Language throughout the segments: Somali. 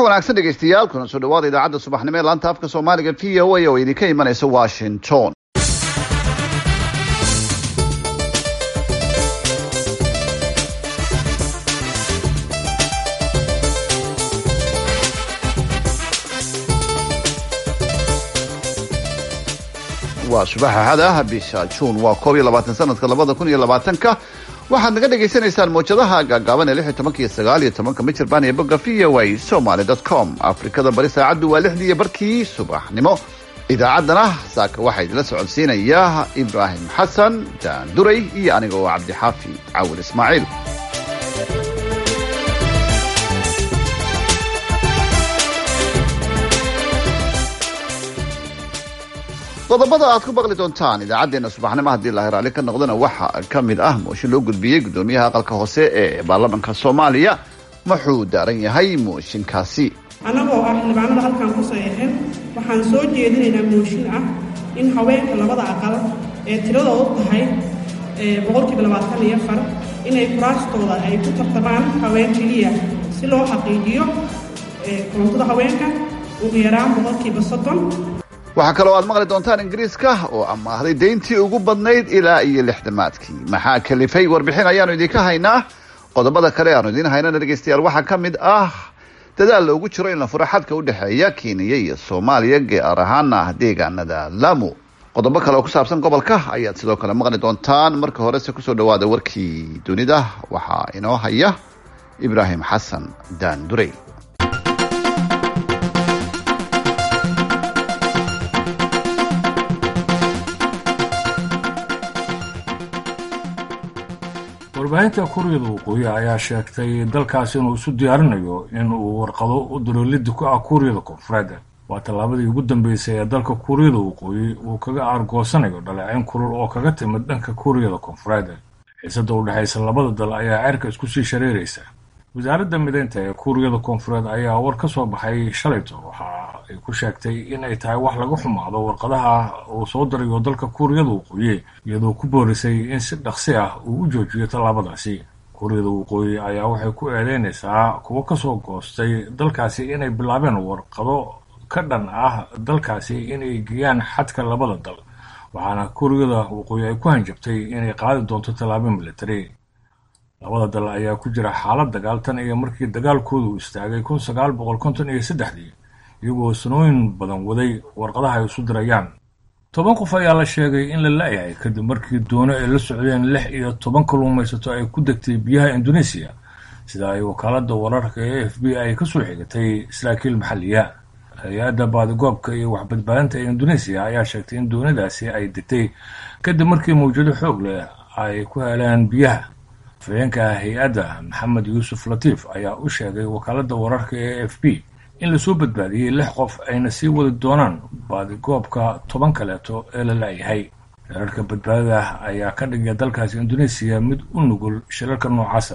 wanaagsan dhegaystayaal kuna soo dhawaada idaacadda subaxnimo ee laanta afka soomaaliga v o a oo idinka imanaysa washington waa subax axad ah bisha juun waa koob iyo labaatan sanadka labada kun iyo labaatanka waxaad naga dhagaysanaysaan mawjadaha gaagaaban ee lix iyo tobanka iyo sagaal iyo tobanka michirbaan iyo bogga v o a somaly dot com afrikada bari saacaddu waa lixdii iyo barkii subaxnimo idaacaddana saaka waxaa idinla socodsiinaya ibraahim xasan jaan duray iyo aniga oo cabdixaafi cawil ismaaciil qodobada aad ku baqli doontaan idaacaddeenna subaxnimo haddii lahi raalli ka noqdana waxaa ka mid ah mooshin loo gudbiyey guddoomiyaha aqalka hoose ee baarlamanka soomaaliya muxuu daaran yahay mooshinkaasi annagoo ah xildhibaanada halkan ku saxiixin waxaan soo jeedinaynaa mooshin ah in haweenka labada aqal ee tiradoodu tahay boqolkiiba labaatan iyo afar inay kuraastooda ay ku tartamaan haween keliya si loo xaqiijiyo koontada haweenka ugu yaraan boqolkiiba soddon waxaa kaloo aad maqli doontaan ingiriiska oo amaahday deyntii ugu badnayd ilaa iyo lixdamaadkii maxaa kalifay warbixin ayaanu idinka haynaa qodobada kale aanu idiin haynana dhegaystayaal waxaa ka mid ah dadaal loogu jiro in la furo xadka u dhexeeya kenya iyo soomaaliya gaar ahaana deegaanada lamu qodobo kale oo ku saabsan gobolka ayaad sidoo kale maqli doontaan marka horese kusoo dhawaada warkii dunida waxaa inoo haya ibraahim xasan daandurey warbaahinta kuuriyada waqooyi ayaa sheegtay dalkaasi inuu isu diyaarinayo in uu warqado u diro liddi ku ah kuuriyada koonfureed waa tallaabadii ugu dambeysay ee dalka kuuriyada waqooyi uu kaga aargoosanayo dhaleecayn kulul oo kaga timid dhanka kuuriyada koonfureed xiisada u dhexaysa labada dal ayaa cerka isku sii shareeraysa wasaaradda mideynta ee kuuriyada koonfureed ayaa war ka soo baxay shalayto waxa ay ku sheegtay in ay tahay wax laga xumaado warqadaha uu soo dirayo dalka kuuriyada waqooyi iyadoo ku boorisay in si dhaqsi ah uu u joojiyo tallaabadaasi kuuriyada waqooyi ayaa waxay ku eedeynaysaa kuwo kasoo goostay dalkaasi inay bilaabeen warqado ka dhan ah dalkaasi inay geeyaan xadka labada dal waxaana kuuriyada waqooyi ay ku hanjabtay inay qaadi doonto tallaabo military labada dal ayaa ku jira xaalad dagaal tan iyo markii dagaalkoodu istaagay kun sagaal boqol konton iyo saddexdii iyagoo sanooyin badan waday warqadaha ay isu dirayaan toban qof ayaa la sheegay in la la-yahay kadib markii doono ay la socdeen lix iyo toban kalluumaysato ay ku degtay biyaha indoneesiya sida ay wakaaladda wararka ee f b ay kasoo xigatay saraakiil maxalliya hay-adda baadigoobka iyo waxbadbaadinta ee indoneesiya ayaa sheegtay in doonidaasi ay degtay kadib markii mawjado xoog leh ay ku heleen biyaha afhayeenka hay-adda maxamed yuusuf latiif ayaa u sheegay wakaaladda wararka ee f b in lasoo badbaadiyey lix qof ayna sii wadi doonaan baadigoobka toban kaleeto ee la la-yahay shirarka badbaadada ayaa ka dhigaya dalkaasi indoneesiya mid u nugul shirarka noocaasa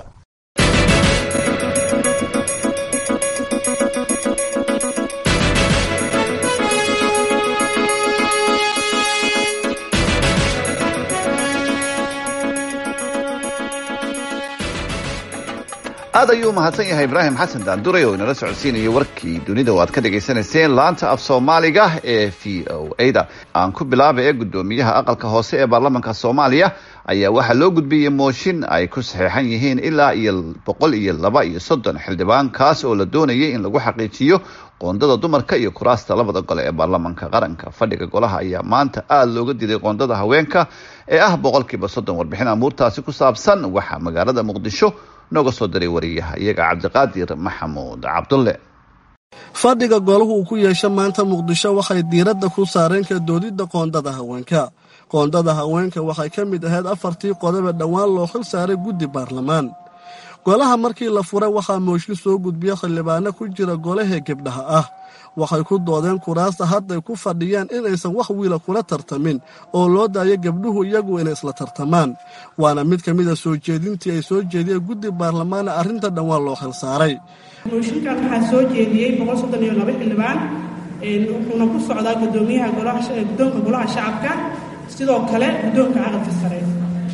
aad ayuu umahadsan yahay ibraahim xasan daanduray oo inala socodsiinayay warkii dunida oo aad ka dhagaysanayseen laanta af soomaaliga ee v o a da aan ku bilaaba ee guddoomiyaha aqalka hoose ee baarlamanka soomaaliya ayaa waxaa loo gudbiyey mooshin ay ku saxeexan yihiin ilaa iyo boqol iyo laba iyo soddon xildhibaan kaas oo la doonayay in lagu xaqiijiyo qoondada dumarka iyo kuraasta labada gole ee baarlamanka qaranka fadhiga golaha ayaa maanta aada looga diiday qoondada haweenka ee ah boqolkiiba soddon warbixin amuurtaasi ku saabsan waxaa magaalada muqdisho nooga soo diray wariyaha iyaga cabdiqaadir maxamuud cabdulle fadhiga golahu uu ku yeesha maanta muqdisho waxay diiradda ku saareen ka doodidda qoondada haweenka qoondada haweenka waxay ka mid ahayd afartii qodobe dhowaan loo xil saaray guddi baarlamaan golaha markii la furay waxaa mooshin soo gudbiya xildhibaano ku jira golahee gebdhaha ah waxay ku doodeen kuraasta hadday ku fadhiyaan inaysan wax wiila kula tartamin oo loo daayo gabdhuhu iyagu inay isla tartamaan waana mid ka mida soo jeedintii ay soo jeediyeen guddi baarlamaana arrinta dhowaan loo xil saaray mooshinkan waxaa soo jeediyey boqol soddon iyo laba xildhibaan wuxuuna ku socdaa gudoomiyaha guddoonka golaha shacabka sidoo kale guddoonka aqalka sare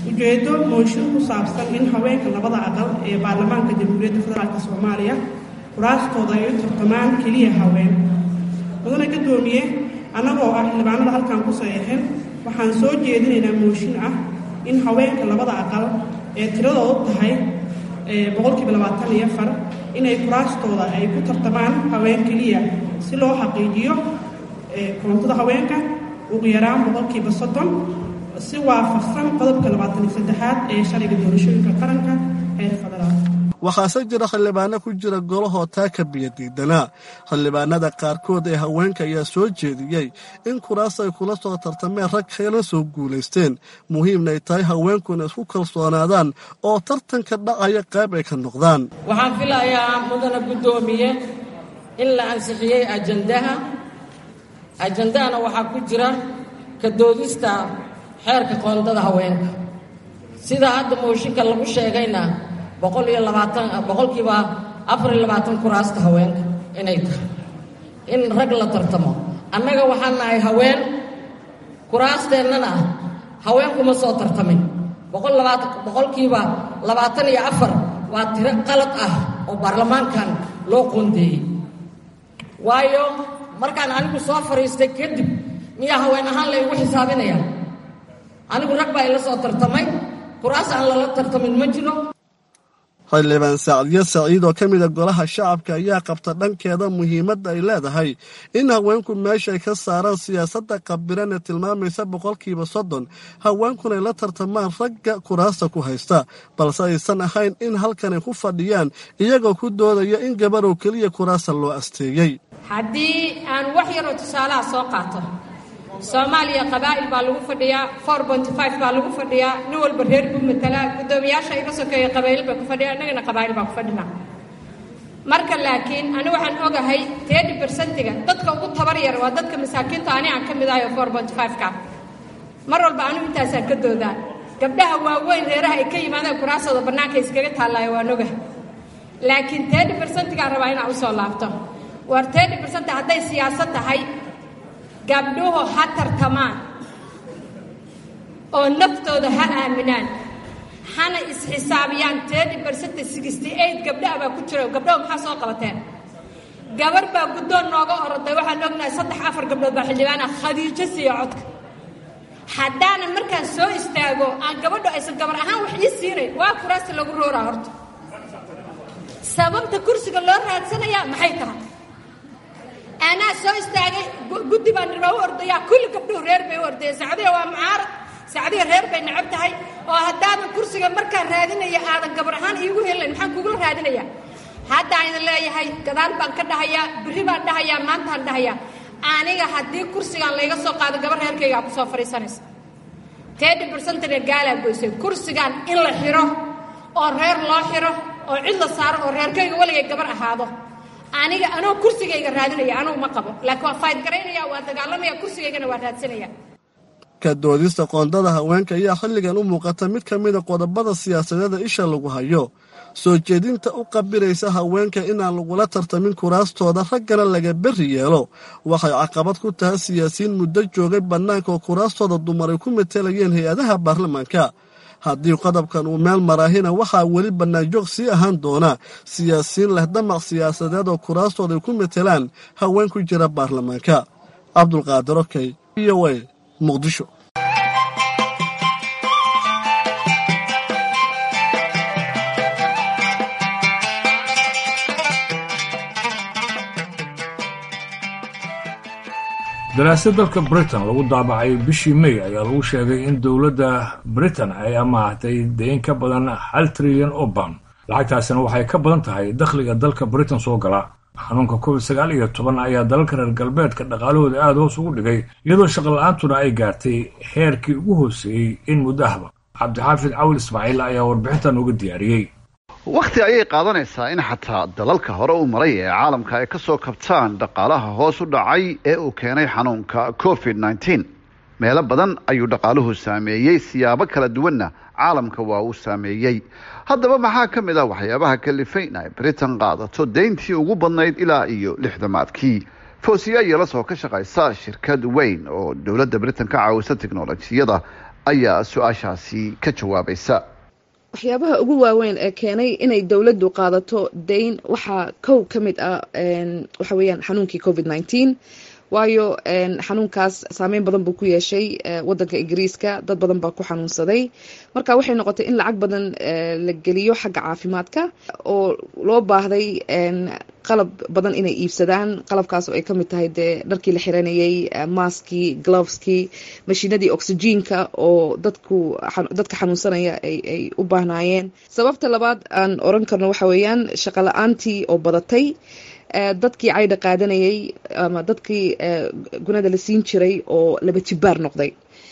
ujeedo mooshin ku saabsan in haweenka labada aqal ee baarlamaanka jamhuuriyadda federaalk soomaaliya kuraastooda ay u tartamaan keliya haween mudane gadoomiye annagoo ah xildhibaanada halkan ku saxiixin waxaan soo jeedinaynaa mooshin ah in haweenka labada aqal ee tiradoodu tahay boqolkiiba labaatan iyo afar inay kuraastooda ay ku tartamaan haween keliya si loo xaqiijiyo koontada haweenka ugu yaraan boqolkiiba soddon si waafaqsan qodobka labaatan iyo saddexaad ee sharciga doorashooyinka qaranka heer federaal waxaase jira xildhibaano ku jira golahoo taa ka biyo diidanaa xildhibaanada qaarkood ee haweenka ayaa soo jeediyey in kuraas ay kula soo tartameen rag kala soo guulaysteen muhiimnay tahay haweenkuna isku kalsoonaadaan oo tartanka dhacaya qayb ay ka noqdaan waxaan filayaa mudana guddoomiye in la ansixiyey ajandaha ajandahana waxaa ku jira ka doodista xeerka qoondada haweenka sida hadda mooshinka lagu sheegayna boqol iyo labaatan boqolkiiba afar iyo labaatan kuraasta haweenka inay tahay in rag la tartamo annaga waxaan nahay haween kuraasteennana haweenkuma soo tartamin boqol labaatan boqolkiiba labaatan iyo afar waa tiro qalad ah oo baarlamaankan loo qoondeeyey waayo markaan anigu soo fadhiistay kadib miyaa haween ahaan la igu xisaabinaya anigu rag baa ila soo tartamay kuraas aan lala tartamin ma jiro xildhibaan sacdiyo saciid oo ka mida golaha shacabka ayaa qabta dhankeeda muhiimadda ay leedahay in haweenku meeshay ka saaraan siyaasadda qabiran ee tilmaamaysa boqolkiiba soddon haweenkunay la tartamaan ragga kuraasta ku haysta balse aysan ahayn in halkanay ku fadhiyaan iyagoo ku doodaya in gabarow keliya kuraasta loo asteeyey haddii aan wax yaroo tusaalaha soo qaato soomaaliya qabaa'il baa lagu fadhiyaa four bonty five baa lagu fadhiyaa nin walba reer buu matalaa guddoomiyaasha iga sokeeya qabaa'il baa ku fadhiya innagana qabaa'il baa ku fadhinaa marka laakiin ani waxaan ogahay tedi bersentiga dadka ugu tabar yar waa dadka masaakiinta ani aan ka mid ahay oo four bonty five ka mar walba anigu intaasaan ka doodaa gabdhaha waaweyn reeraha ay ka yimaadeen kuraasooda bannaanka iskaga taallaayo waan ogahay laakiin tedi bersentigaan rabaa inaan usoo laabto war tedi bersenti hadday siyaasad tahay gabdhuhu ha tartamaan oo naftooda ha aaminaan hana isxisaabiyaan tedi bersenta sixty eight gabdhaha baa ku jira gabdhahu maxaa soo qabateen gabar baa guddoon nooga oroday waxaan ognahay saddex afar gabdhood baa xildhibaana khadiijo siiya codka haddaanan markaan soo istaago aan gabadho aysan gabar ahaan wax ii siinayn waa kuraasta lagu rooraa horta sababta kursiga loo raadsanayaa maxay tahay anaa soo istaagay guddi baan nirmaa u ordayaa kulli gabdhuhu reer bay u ordaya sacdiya waa mucaarad sacdiya reer bay necab tahay oo haddaadan kursiga markaan raadinaya aadan gabar ahaan iigu helayn maxaan kugula raadinayaa haddaan idin leeyahay gadaal baan ka dhahayaa biri baan dhahayaa maantaan dhahayaa aniga haddii kursigaan layga soo qaado gabar reerkaygaa kusoo fadhiisanaysa tedi bersentana gaalaa goysay kursigaan in la xiro oo reer loo xiro oo cid la saaro oo reerkayga weligay gabar ahaado aniga anoo kursigayga raadinaya anugu ma qabo laakiin waa fayd garaynaya waa dagaalamaya kursigaygana waa raadsanaya ka doodista qoondada haweenka ayaa xilligan u muuqata mid ka mida qodobada siyaasadeeda isha lagu hayo soo jeedinta u qabiraysa haweenka inaan lagula tartamin kuraastooda raggana laga berri yeelo waxay caqabad ku tahay siyaasiyiin muddo joogay bannaanka oo kuraastooda dumar ay ku matelayeen hay-adaha baarlamaanka haddii qodobkan uu meel maraahina waxaa weli bannaanjoog sii ahaan doona siyaasiyiin leh damac siyaasadeed oo kuraastooda ay ku matelaan haween ku jira baarlamaanka cabdulqaadir okey v o a muqdisho daraasad dalka britain lagu daabacay bishii may ayaa lagu sheegay in dowladda britain ay amaahtay deyn ka badan hal trilyan oo baan lacagtaasina waxay ka badan tahay dakhliga dalka britain soo gala xanuunka covid sagaal iyo toban ayaa dalalka reer galbeedka dhaqaalahooda aada hoos ugu dhigay iyadoo shaqola-aantuna ay gaartay heerkii ugu hooseeyey in muddo ahba cabdixaafid cawil ismaaciil ayaa warbixintan uga diyaariyey wakhti ayay qaadanaysaa in xataa dalalka hore u maray ee caalamka ay ka soo kabtaan dhaqaalaha hoos u dhacay ee uu keenay xanuunka covid nneteen meelo badan ayuu dhaqaaluhu saameeyey siyaabo kala duwanna caalamka waa uu saameeyey haddaba maxaa ka mid ah waxyaabaha kalifay in ay britain qaadato deyntii ugu badnayd ilaa iyo lixdamaadkii foosiya yeelasoo ka shaqaysa shirkad weyn oo dowladda britain ka caawisa tiknolojiyada ayaa su-aashaasi ka jawaabaysa waxyaabaha ugu waaweyn ee keenay inay dowladdu qaadato dayn waxaa kow ka mid ah waxa weeyaan xanuunkii covid nineteen waayo xanuunkaas saameyn badan buu ku yeeshay wadanka ingiriiska dad badan baa ku xanuunsaday marka waxay noqotay in lacag badan la geliyo xagga caafimaadka oo loo baahday qalab badan inay iibsadaan qalabkaas oo ay ka mid tahay dee dharkii la xiranayay maskii gloveskii mashiinadii oxygenka oo dadku dadka xanuunsanaya ay u baahnaayeen sababta labaad aan oran karno waxa weeyaan shaqo la-aantii oo badatay dadkii caydha qaadanayay ama dadkii gunada la siin jiray oo laba jibaar noqday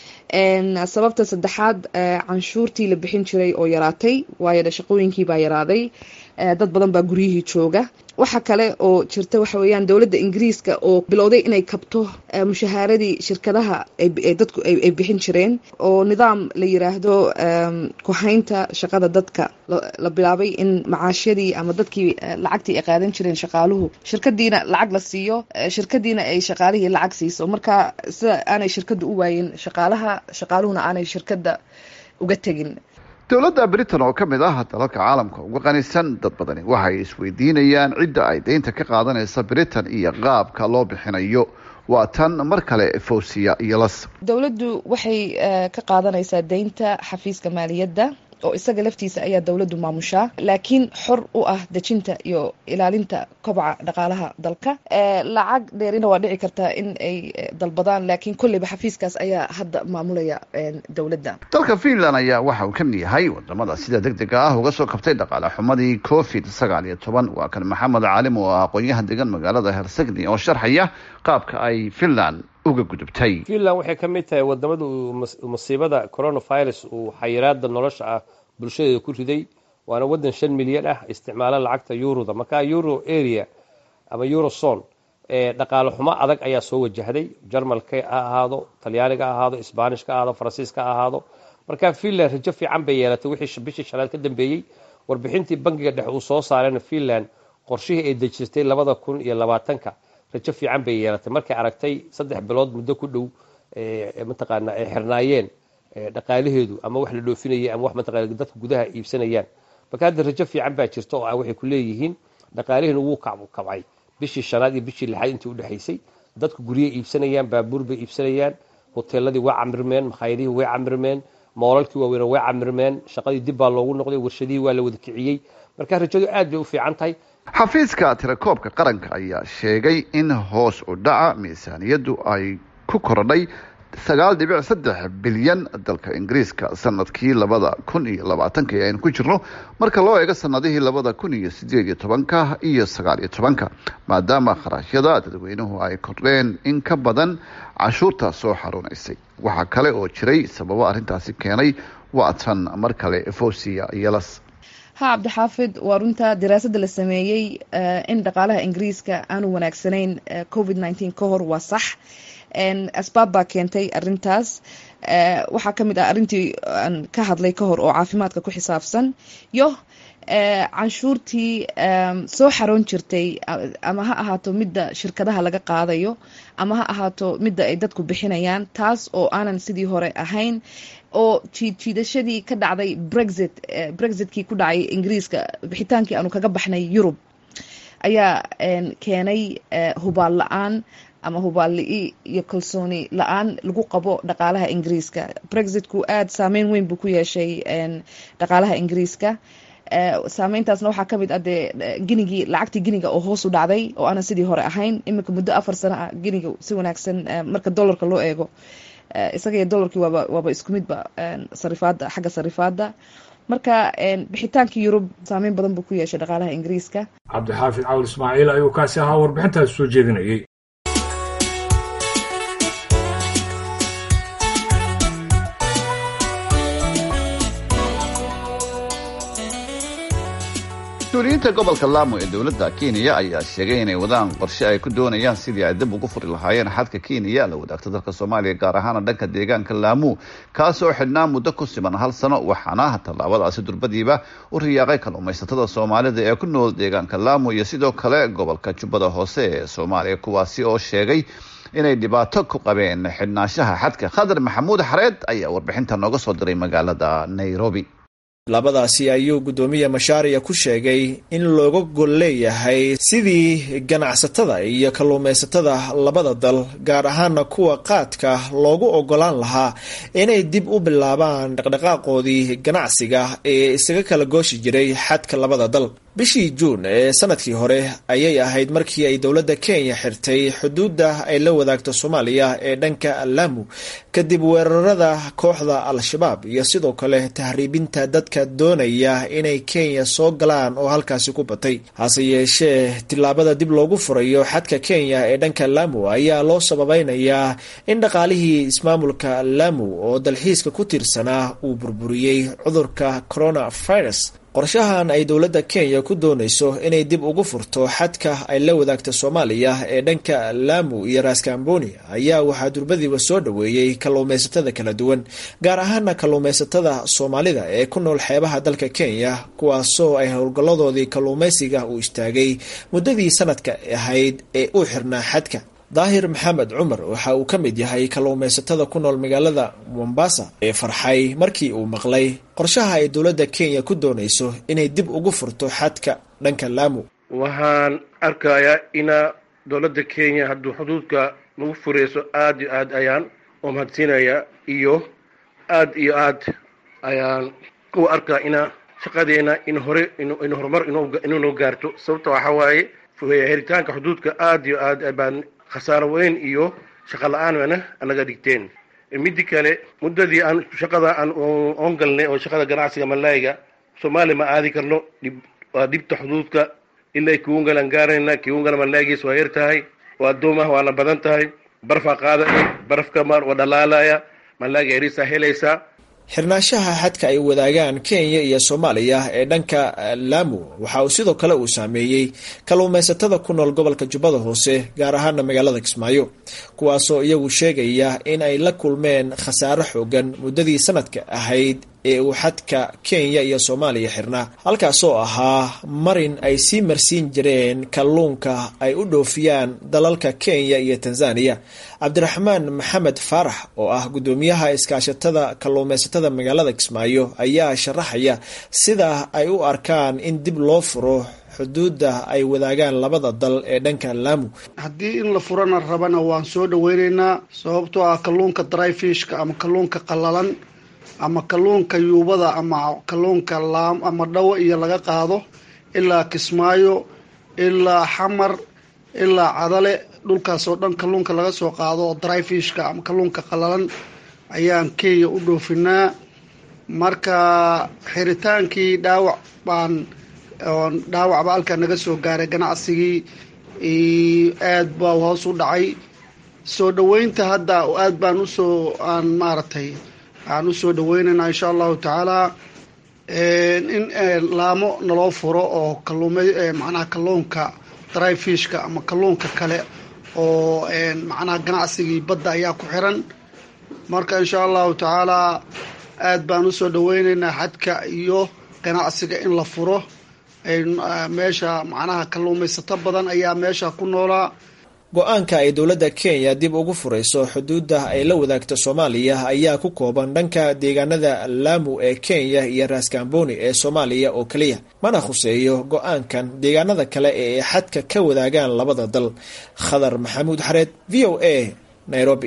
sababta saddexaad canshuurtii la bixin jiray oo yaraatay waayo shaqooyinkii baa yaraaday dad badan baa guryihii jooga waxa kale oo jirta waxa weeyaan dowladda ingiriiska oo bilowday inay kabto mushahaaradii shirkadaha dadku ay bixin jireen oo nidaam la yiraahdo kuhaynta shaqada dadka la bilaabay in macaashyadii ama dadkii lacagtii ay qaadan jireen shaqaaluhu shirkadiina lacag la siiyo shirkadiina ay shaqaalihii lacag siiso marka sida aanay shirkadda u waayin shaqaalaha shaqaaluhuna aanay shirkadda uga tegin dowladda britain oo ka mid ah dalalka caalamka uga qanisan dad badani waxay isweydiinayaan cidda ay deynta ka qaadanaysa britain iyo qaabka loo bixinayo waa tan mar kale fawsiya iyo las dowladdu waxay ka qaadanaysaa deynta xafiiska maaliyadda oo isaga laftiisa ayaa dowladdu maamushaa laakiin xor u ah dejinta iyo ilaalinta kobaca dhaqaalaha dalka lacag dheerina waa dhici kartaa in ay dalbadaan laakiin kolleyba xafiiskaas ayaa hadda maamulaya dowladda dalka finland ayaa waxa uu ka mid yahay wadamada sida deg dega ah uga soo kabtay dhaqaale xumadii covid sagaal iyo toban waa kan maxamed caalim oo ah aqoon-yahan degan magaalada hersegni oo sharxaya qaabka ay finland uga gudubtay finland waxay ka mid tahay wadamada masiibada coronavirus uu xayiraada nolosha ah bulshadeeda ku riday waana wadan shan milyan ah isticmaala lacagta yuroda markaa euro area ama eurozone dhaqaale xumo adag ayaa soo wajahday jarmalka ha ahaado talyaaniga ha ahaado sbanishka ha ahaado faransiiska ha ahaado markaa finland rajo fiican bay yeelatay wixii bishii shanaad ka dambeeyey warbixintii bangiga dhexe uu soo saarayna finland qorshihii ay dejistay labada kun iyo labaatanka rajo fiican bay yeelatay markay aragtay saddex bilood muddo ku dhow mataqaana ay xirnaayeen dhaqaalaheedu ama wax la dhoofinayay ama wax mataqana dadka gudaha iibsanayaan marka hadda rajo fiican baa jirta oo ah waxay ku leeyihiin dhaqaalihiina wuu kabcay bishii shanaad iyo bishii lixaad intii udhexaysay dadku guryay iibsanayaan baabuur bay iibsanayaan hoteeladii way camirmeen makhaayadihii way camirmeen moolalkii waaweyna way camirmeen shaqadii dib baa loogu noqday warshadihii waa la wada kiciyey marka rajadu aad bay u fiican tahay xafiiska tirakoobka qaranka ayaa sheegay in hoos u dhaca miisaaniyaddu ay ku korodhay sagaal dhibic saddex bilyan dalka ingiriiska sanadkii labada kun iyo labaatanka ee aynu ku jirno marka loo eego sanadihii labada kun iyo sideed iyo tobanka iyo sagaal iyo tobanka maadaama kharashyada dadweynuhu ay kordheen in ka badan cashuurta soo xaruunaysay waxaa kale oo jiray sababo arrintaasi keenay waa tan mar kale fosiya yelas ha cabdixaafid waa runta daraasada la sameeyey in dhaqaalaha ingiriiska aanu wanaagsanayn covid nneteen ka hor waa sax asbaab baa keentay arintaas waxaa ka mid ah arrintii aan ka hadlay ka hor oo caafimaadka ku xisaabsan iyo canshuurtii soo xaroon jirtay ama ha ahaato midda shirkadaha laga qaadayo ama ha ahaato midda ay dadku bixinayaan taas oo aanan sidii hore ahayn oo jiidjiidashadii ka dhacday brexit brexitkii ku dhacay ingiriiska bixitaankii aanu kaga baxnay yurub ayaa keenay hubaal la-aan ama hubaal-li-i iyo kalsooni la-aan lagu qabo dhaqaalaha ingiriiska brexitku aada saameyn weyn buu ku yeeshay dhaqaalaha ingiriiska saameyntaasna waxaa ka mid ah dee ginigii lacagtii giniga oo hoos u dhacday oo aanan sidii hore ahayn iminka muddo afar sano ah giniga si wanaagsan marka dollarka loo eego isaga iyo dollarkii waaba waaba isku midba sarifaada xagga sarifaada marka bixitaankii yurub saameyn badan buu ku yeeshay dhaqaalaha ingiriiska cabdixaafid cawil ismaaciil ayuu kaasi ahaa warbixintaas soo jeedinayay mas-uuliyiinta gobolka laamo ee dowladda kenya ayaa sheegay inay wadaan qorshe ay ku doonayaan sidii ay dib ugu furi lahaayeen xadka kenya la wadaagta dalka soomaaliya gaar ahaana dhanka deegaanka laamu kaasoo xidhnaa muddo ku siman hal sano waxaana tallaabadaasi durbadiiba u riyaaqay kalluumaysatada soomaalida ee ku nool deegaanka laamu iyo sidoo kale gobolka jubbada hoose ee soomaaliya kuwaasi oo sheegay inay dhibaato ku qabeen xidhnaanshaha xadka khadar maxamuud xareed ayaa warbixinta nooga soo diray magaalada nairobi labadaasi ayuu guddoomiye mashaariya ku sheegay in looga gol leeyahay sidii ganacsatada iyo kalluumaysatada labada dal gaar ahaana kuwa qaadka loogu ogolaan lahaa inay dib u bilaabaan dhaqdhaqaaqoodii ganacsiga ee isaga kala gooshi jiray xadka labada dal bishii juun ee sanadkii hore ayay ahayd markii ay dowladda kenya xirtay xuduudda ay la wadaagto soomaaliya ee dhanka laamu kadib weerarada kooxda al-shabaab iyo sidoo kale tahriibinta dadka doonaya inay kenya soo galaan oo halkaasi ku batay hase yeeshee tillaabada dib loogu furayo xadka kenya ee dhanka laamu ayaa loo sababeynayaa in dhaqaalihii ismaamulka laamu oo dalxiiska ku tiirsanaa uu burburiyey cudurka coronavirus qorshahan ay dowladda kenya ku doonayso inay dib ugu furto xadka ay la wadaagta soomaaliya ee dhanka laamu iyo raskamboni ayaa waxaa durbadiiba soo dhoweeyey kalluumaysatada kala duwan gaar ahaana kalluumaysatada soomaalida ee ku nool xeebaha dalka kenya kuwaasoo ay howlgalladoodii kalluumaysiga uu istaagay muddadii sanadka ahayd ee u xirnaa xadka daahir maxamed cumar waxa uu ka mid yahay kalluumaysatada ku nool magaalada mombasa ee farxay markii uu maqlay qorshaha ay dowladda kenya ku doonayso inay dib ugu furto xadka dhanka laamu waxaan arkayaa ina dowladda kenya hadduu xuduudka nagu furayso aad iyo aad ayaan u mahadsiinayaa iyo aad iyo aad ayaan u arkaa ina shaqadeena in hore in horumar inuunoo gaarto sababta waxaa waaye heritaanka xuduudka aad iyo aad baan khasaaro weyn iyo shaqa la-aan wana anaga dhigteen midi kale muddadii aan shaqada aan oon galnay oo shaqada ganacsiga malaayiga soomaaliya ma aadi karno dhib waa dhibta xuduudka ilaa kiwungalaan gaarayna kiwungala malaayigiis waa yar tahay waa doomah waana badan tahay barfaa qaadaya barafka maar waa dhalaalaya malaayiga yarisaa helaysaa xirnaanshaha xadka ay wadaagaan kenya iyo soomaaliya ee dhanka laamu waxa uu sidoo kale uu saameeyey kalluumaysatada ku nool gobolka jubbada hoose gaar ahaana magaalada kismaayo kuwaasoo iyagu sheegaya in ay la kulmeen khasaaro xoogan muddadii sanadka ahayd ee uu xadka kenya iyo soomaaliya xirnaa halkaasoo ahaa marin ay sii marsiin jireen kalluunka ay u dhoofiyaan dalalka kenya iyo tanzaniya cabdiraxmaan maxamed faarax oo ah guddoomiyaha iskaashatada kalluumaysatada magaalada kismaayo ayaa sharaxaya sida ay u arkaan in dib loo furo xuduudda ay wadaagaan labada dal ee dhanka laamu haddii in la furana rabana waan soo dhaweyneynaa sababtoo ah kalluunka dryfishka ama kalluunka qallalan ama kalluunka yuubada ama kalluunka laam ama dhawo iyo laga qaado ilaa kismaayo ilaa xamar ilaa cadale dhulkaasoo dhan kalluunka laga soo qaado oo dryfishka ama kalluunka qallalan ayaan kenya u dhoofinaa marka xiritaankii dhaawac baan dhaawacba halkaa naga soo gaaray ganacsigii aad baa hoos u dhacay soo dhaweynta hadda aad baan usoo aan maaragtay aan usoo dhaweynaynaa insha allahu tacaala in laamo naloo furo oo kaluuma macnaha kalluunka dryfishka ama kalluunka kale oo macnaha ganacsigii badda ayaa ku xiran marka insha allahu tacaala aad baan usoo dhaweynaynaa xadka iyo ganacsiga in la furo meesha macnaha kalluumaysato badan ayaa meesha ku noolaa go-aanka ay dowladda kenya dib ugu furayso xuduudda ay la wadaagto soomaaliya ayaa ku kooban dhanka deegaanada laamu ee kenya iyo raskamboni ee soomaaliya oo keliya mana khuseeyo go-aankan deegaanada kale ee ay xadka ka wadaagaan labada dal khadar maxamuud xareed v o a nairobi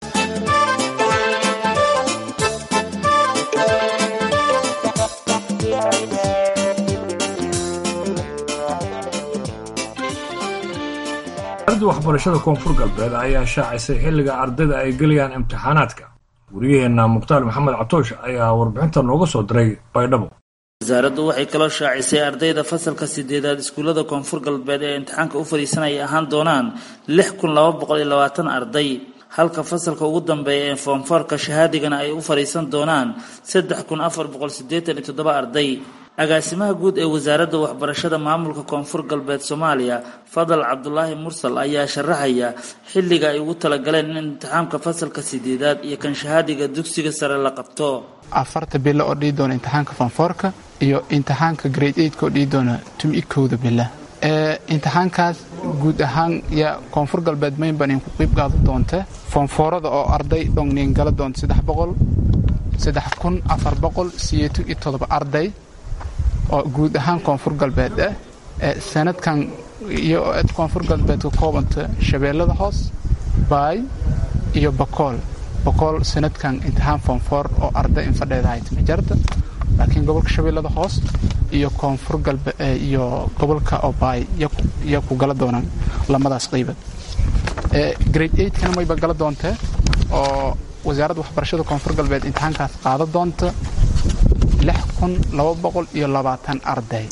wasaaradda waxbarashada koonfur galbeed ayaa shaacisay xilliga ardayda ay gelayaan imtixaanaadka wariyaheenna mukhtaar maxamed catoosh ayaa warbixinta nooga soo diray baydhabo wasaaraddu waxay kaloo shaacisay ardayda fasalka sideedaad iskuullada koonfur galbeed ee imtixaanka u fadhiisanaya ahaan doonaan lix kun laba boqol iyo labaatan arday halka fasalka ugu dambeeya ee foomfoorka shahaadigana ay u fadhiisan doonaan saddex kun afar boqol siddeetan iyo toddoba arday agaasimaha guud ee wasaaradda waxbarashada maamulka koonfur galbeed soomaaliya fadal cabdulaahi mursal ayaa sharaxaya xilliga ay ugu talagaleen in imtixaamka fasalka sideedaad iyo kan shahaadiga dugsiga sare la qabto afarta bilo oo dhihi doona imtixaanka foomfoorka iyo imtixaanka grade eigtka oo dhihi doona tumi kowda bila imtixaankaas guud ahaan yaa koonfur galbeed maynban inku qiib qaada doonta foomfoorada oo arday dhongniin gala doonta saddex boqol saddex kun afar boqol siyeetan iyo todoba arday oo guud ahaan koonfur galbeed ah sanadkan iyo koonfur galbeed ka koobanta shabeellada hoos baay iyo bakool bakool sanadkan imtixaan foonfoor oo arday infadheeda haytama jarta laakiin gobolka shabeellada hoos iyo koonfur galbe iyo gobolka obaay yaa ku gala doonaan lamadaas qiibad grade eigtkana mayba gala doontee oo wasaaradda waxbarashada koonfur galbeed imtixaankaas qaada doonta lix kun laba boqol iyo labaatan arday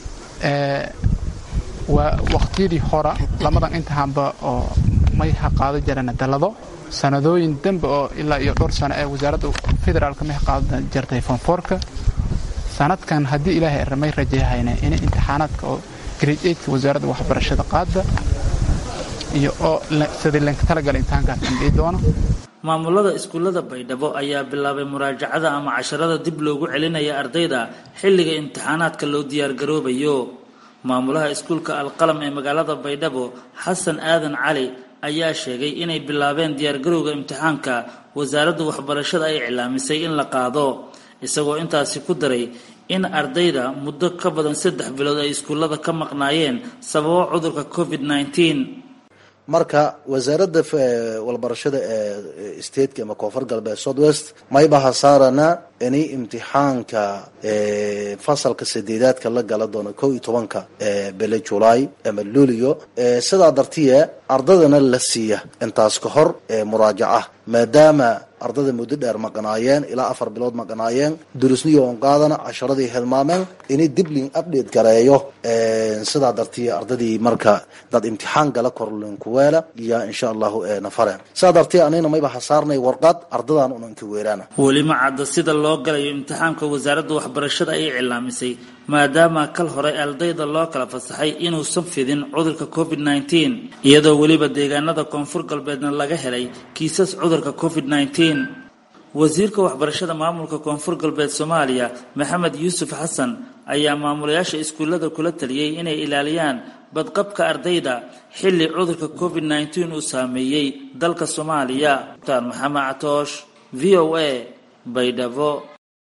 waa waqtiyadii hora lamadan imtixaanba oo may ha qaado jarana dalado sanadooyin dambe oo ilaa iyo dhowr sano ee wasaaradda federaalka may ha qaada jartay foonfoorka sanadkan haddii ilaahay ramay rajayhayna in imtixaanaadka oo grade eigtka wasaaradda waxbarashada qaada iyo oo sidii lanka talagala imtixaankaas andhii doono maamulada iskuullada baydhabo ayaa bilaabay muraajacada ama casharada dib loogu celinaya ardayda xilliga imtixaanaadka loo diyaargaroobayo maamulaha iskuulka alqalam ee magaalada baydhabo xasan aadan cali ayaa sheegay inay bilaabeen diyaargarowga imtixaanka wasaaradda waxbarashada ay iclaamisay in la qaado isagoo intaasi ku daray in ardayda muddo ka badan saddex bilood ay iskuullada ka maqnaayeen sababo cudurka covid nneteen marka wasaaradda walbarashada ee stateka ama koonfur galbeed south west mayba hasaarana ini imtixaanka fasalka sadeedaadka la gala doono kow iyo tobanka bele julaay ama luulio sidaa dartiye ardadana la siiya intaas ka hor muraajaca maadaama ardada muddo dheer maqnaayeen ilaa afar bilood maqnaayeen durusniyo on qaadana casharadii hilmaameen ini diblin update gareeyo sidaa dartiye ardadii marka dad imtixaan gala korlinkuweela iyo insha allahu nafare sidaa dartiye anina mayba hasaarnay warqad ardadan unanka weeraana weli ma cadda sida loo galayo imtixaanka wasaaradda waxbarashada ay cilaamisay maadaama kal hore ardayda loo kala fasaxay inuusan fidin cudurka covid nneteen iyadoo weliba deegaanada koonfur galbeedna laga helay kiisas cudurka covid nneteen wasiirka waxbarashada maamulka koonfur galbeed soomaaliya maxamed yuusuf xasan ayaa maamulayaasha iskuullada kula taliyey inay ilaaliyaan badqabka ardayda xilli cudurka covid nneteen uu saameeyey dalka soomaaliya mukhtaar maxamed catoosh v o a baydhabo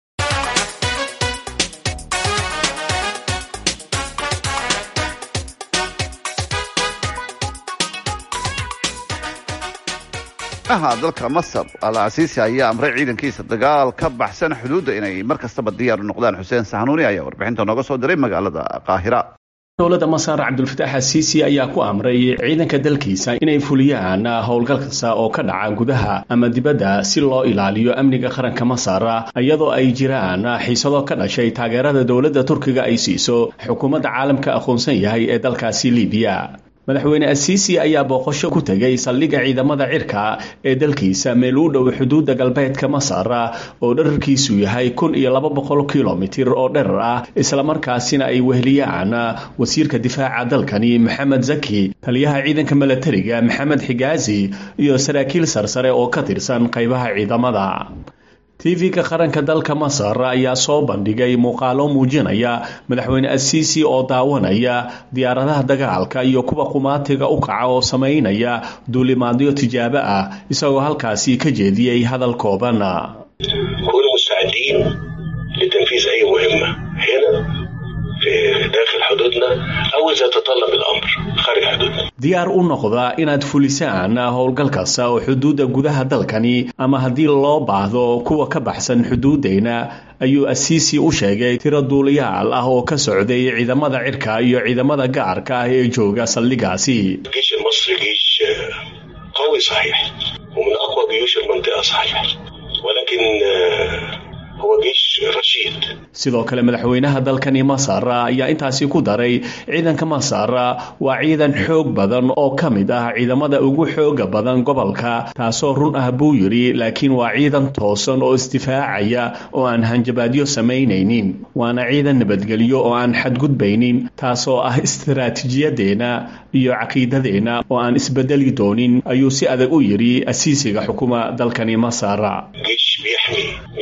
aha dalka masar al casiisi ayaa amray ciidankiisa dagaal ka baxsan xuduudda inay mar kastaba diyaar u noqdaan xuseen saxanuuni ayaa warbixinta nooga soo diray magaalada qaahira dowladda masar cabdulfataax asiisi ayaa ku amray ciidanka dalkiisa inay fuliyaan howlgal kasta oo ka dhaca gudaha ama dibadda si loo ilaaliyo amniga qaranka masar iyadoo ay jiraan xiisado ka dhashay taageerada dowladda turkiga ay siiso xukuumadda caalamka aqoonsan yahay ee dalkaasi libiya madaxweyne asiisi ayaa booqasho ku tegay saldhigga ciidamada cirka ee dalkiisa meel u dhow xuduudda galbeedka masar oo dherarkiisu yahay kun iyo laba boqol kilomitir oo dherar ah islamarkaasina ay weheliyaan wasiirka difaaca dalkani maxamed zaki taliyaha ciidanka milatariga maxamed xigaazi iyo saraakiil sarsare oo ka tirsan qaybaha ciidamada tv-ka qaranka dalka masar ayaa soo bandhigay muuqaalo muujinaya madaxweyne asiisi oo daawanaya diyaaradaha dagaalka iyo kuwa qumaatiga u kaca oo samaynaya duulimaadyo tijaabo ah isagoo halkaasi ka jeediyey hadal kooban diyaar u noqda inaad fulisaan howlgal kasta oo xuduudda gudaha dalkani ama haddii loo baahdo kuwa ka baxsan xuduuddayna ayuu asiisi u sheegay tiro duuliyaal ah oo ka socday ciidamada cirka iyo ciidamada gaarka ah ee jooga saldhigaasi sidoo kale madaxweynaha dalkani masar ayaa intaasi ku daray ciidanka masar waa ciidan xoog badan oo ka mid ah ciidamada ugu xooga badan gobolka taasoo run ah buu yidhi laakiin waa ciidan toosan oo isdifaacaya oo aan hanjabaadyo samaynaynin waana ciidan nabadgelyo oo aan xadgudbaynin taasoo ah istaraatiijiyadeenna iyo caqiidadeenna oo aan isbedeli doonin ayuu si adag u yidhi asiisiga xukuma dalkani masar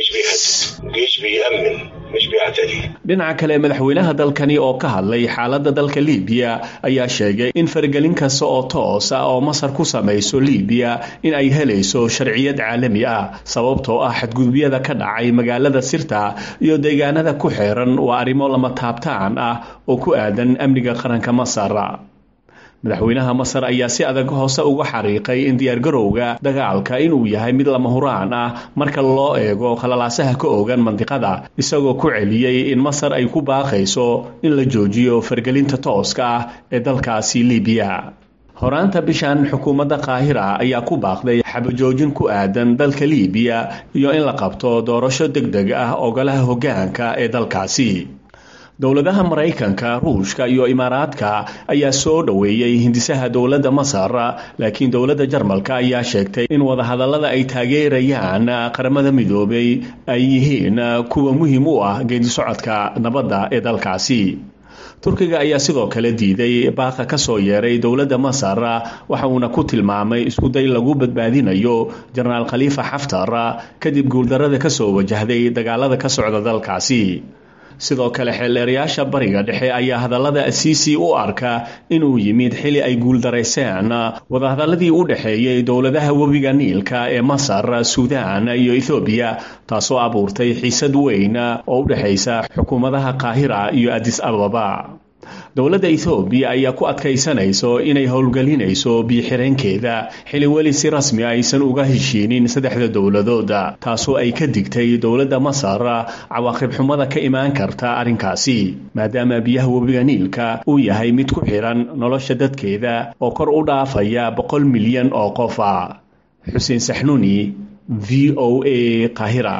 مش بيهدد الجيش بيأمن مش بيعتدي dhinaca kale madaxweynaha dalkani oo ka hadlay xaaladda dalka liibiya ayaa sheegay in faragelin kasta oo toos ah oo masar ku samayso liibiya in ay helayso sharciyad caalami ah sababtoo ah xadgudubyada ka dhacay magaalada sirta iyo deegaanada ku xeeran waa arrimo lama taabtaan ah oo ku aadan amniga qaranka masar madaxweynaha masar ayaa si adag hoose uga xariiqay in diyaargarowga dagaalka inuu yahay mid lama huraan ah marka loo eego khalalaasaha ka oogan mandiqada isagoo ku celiyey in masar ay ku baaqayso in la joojiyo fargelinta tooska ah ee dalkaasi liibiya horaanta bishan xukuumadda qaahira ayaa ku baaqday xabajoojin ku aadan dalka liibiya iyo in la qabto doorasho deg deg ah ogolaha hoggaanka ee dalkaasi dowladaha maraykanka ruushka iyo imaaraadka ayaa soo dhoweeyey hindisaha dowladda masar laakiin dowladda jarmalka ayaa sheegtay in wadahadallada ay taageerayaan qaramada midoobay ay yihiin kuwa muhiim u ah geedisocodka nabadda ee dalkaasi turkiga ayaa sidoo kale diiday baaqa ka soo yeeray dowladda masar waxa uuna ku tilmaamay iskuday lagu badbaadinayo jenaraal khaliifa xaftar kadib guuldarada ka soo wajahday dagaalada ka socda dalkaasi sidoo kale xeelleerayaasha bariga dhexe ayaa hadallada asiisi u arka inuu yimid xili ay guuldarayseen wadahadalladii u dhexeeyey dowladaha webiga niilka ee masar suudaan iyo ethoobiya taasoo abuurtay xiisad weyn oo u dhexaysa xukuumadaha qaahira iyo adis ababa dowladda ethoobiya ayaa ku adkaysanayso inay howlgelinayso biyo-xireenkeeda xili weli si rasmi aysan uga heshiinin saddexda dowladooda taasoo ay ka digtay dowladda masar cawaaqib xumada ka imaan karta arrinkaasi maadaama biyaha webiga niilka uu yahay mid ku xiran nolosha dadkeeda oo kor u dhaafaya boqol milyan oo qof ah xuseen saxnuuni v o a qahira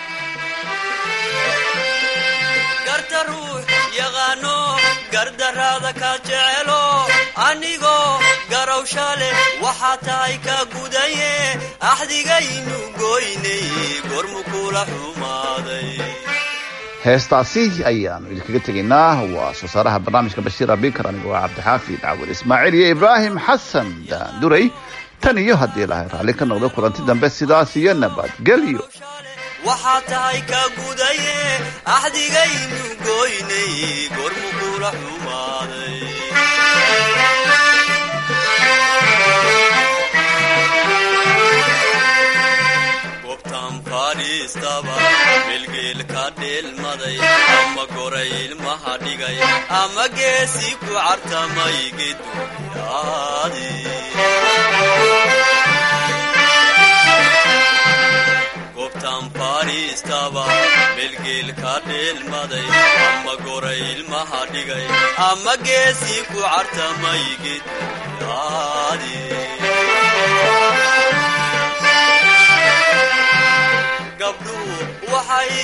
gardaraada ka jecelo anigoo garowsha leh waxaa tahay ka gudaye axdigaynu goynay gormu kula xumaaday heestaasi ayaanu idinkaga tegaynaa waa soo saaraha barnaamijka bashiir abikar aniga waa cabdixaafid cawil ismaaciil iyo ibraahim xasan daanduray tan iyo haddii lahay raalli ka noqdo kulanti dambe sidaas iyo nabadgelyo waxaa tahay ka gudaye axdigaynu goynay gormu kula xumaaday gobtaan fadhiistaba melgeel ka dheelmaday ama goray ilmaha dhigay ama geesi ku cartamay geduyaadi gobtaan fadhiistaba melgeel ka dheelmaday ama goray ilmaha dhigay ama geesi ku cartamay geduyaadi gabdhuhu waxay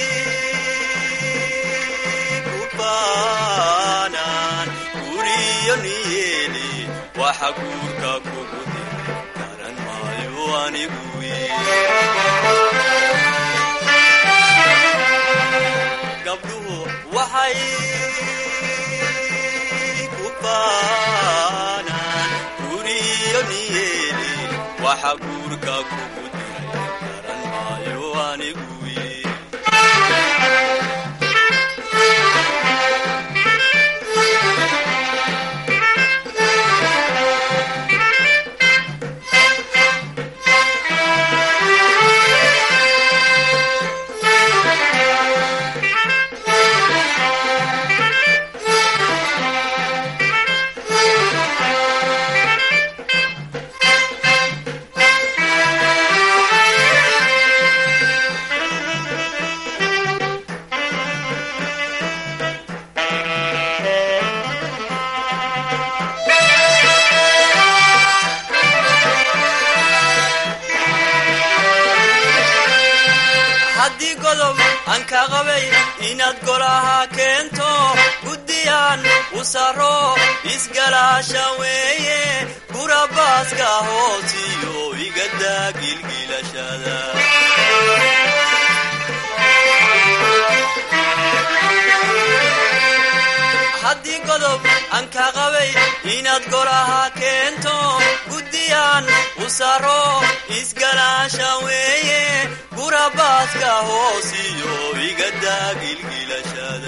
ku baanaan guriyo niyeeli waxa guurka kugu dir garan maayo anigu gabdhuhu waxay ku baanaan guriyo niyeeli waxa guurka kugu diray garan maayo anigu haddii godob aan ka qabay inaad golaha keento guddiyaan u saro isgalaasha weeye gurabaaska hoosiyo igadaa gilgilashada haddii godob aan ka qabay inaad golaha keento guddi guriyaan u saro isgalaasha weeye gurabaadka hoosiyo igadaa gilgilashada